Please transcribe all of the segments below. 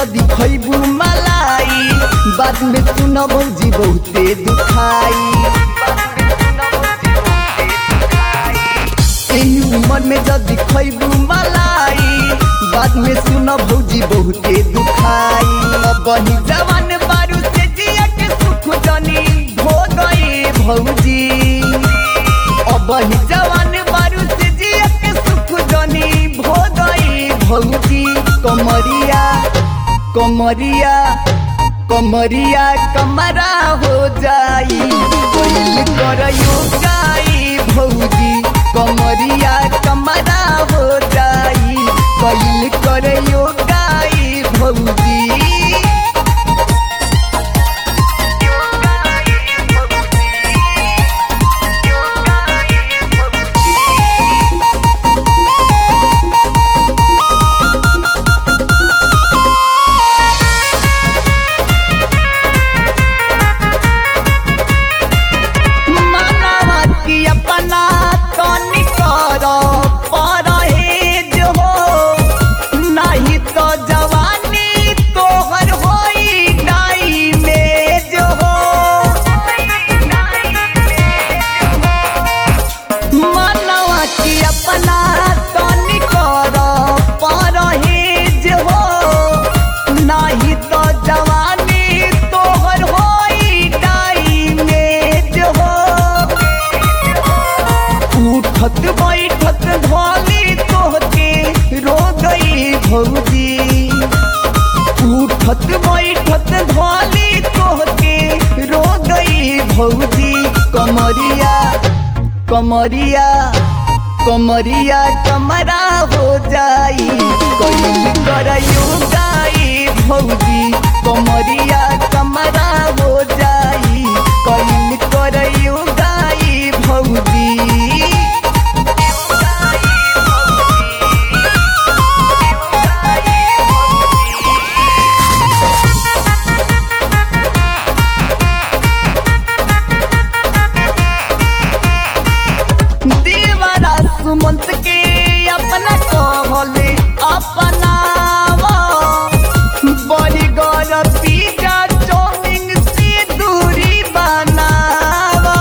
जदी खैबू मलाई बाद में सुन भौजी बहुते दुखाई एही उम्र में जदी खैबू मलाई बाद में सुन भौजी बहुते दुखाई बही जवान बारू से जिया के सुख जनी हो गई भौजी अबही जवान बारू से जिया के सुख जनी हो गई भौजी कमरिया कमरिया कमरिया कमरा हो जाई कोइल करयो गाई भौजी कमरिया कमरा हो जाई कोइल करयो गाई भौजी मानवा की अपना तनी कर परहेज हो नहीं तो जवानी तोहर होई डाई में जो हो मानवा की अपना तनी कर परहेज हो नहीं तो जवानी तोहर होई डाई में जो हो उठत बैठत धोली तोहके रो गई भौजी उठत बैठत धोली तोहके रो गई भौजी कमरिया कमरिया कमरिया कमरा हो जाई कोई करयू गाई भौजी कमरिया कमरा हो जाई कोई करयू गाई भौजी दीवारा सुमंत के अपना कहले अपनावा बड़ी गौर पीजा चौमिंग से दूरी बनावा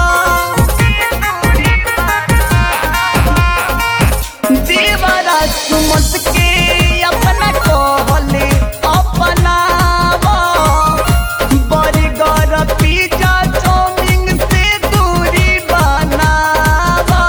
दीवारा सुमंत के अपना कहले अपनावा बड़ी गौर पीजा चौमिंग से दूरी बनावा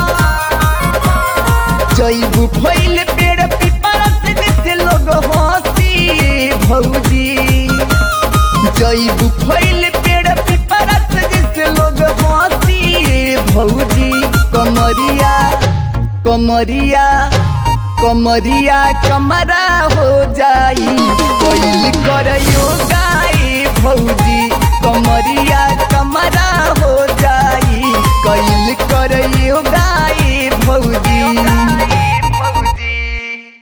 जैबू फैल पेड़ पीपर से देखे लोग हंसी भौजी जैबू फैल पेड़ पीपर से देखे लोग हंसी भौजी कमरिया कमरिया कमरिया कमरा हो जाई कोई करयो गाई भौजी कमरिया कमरा हो जाई कैल करयो गाई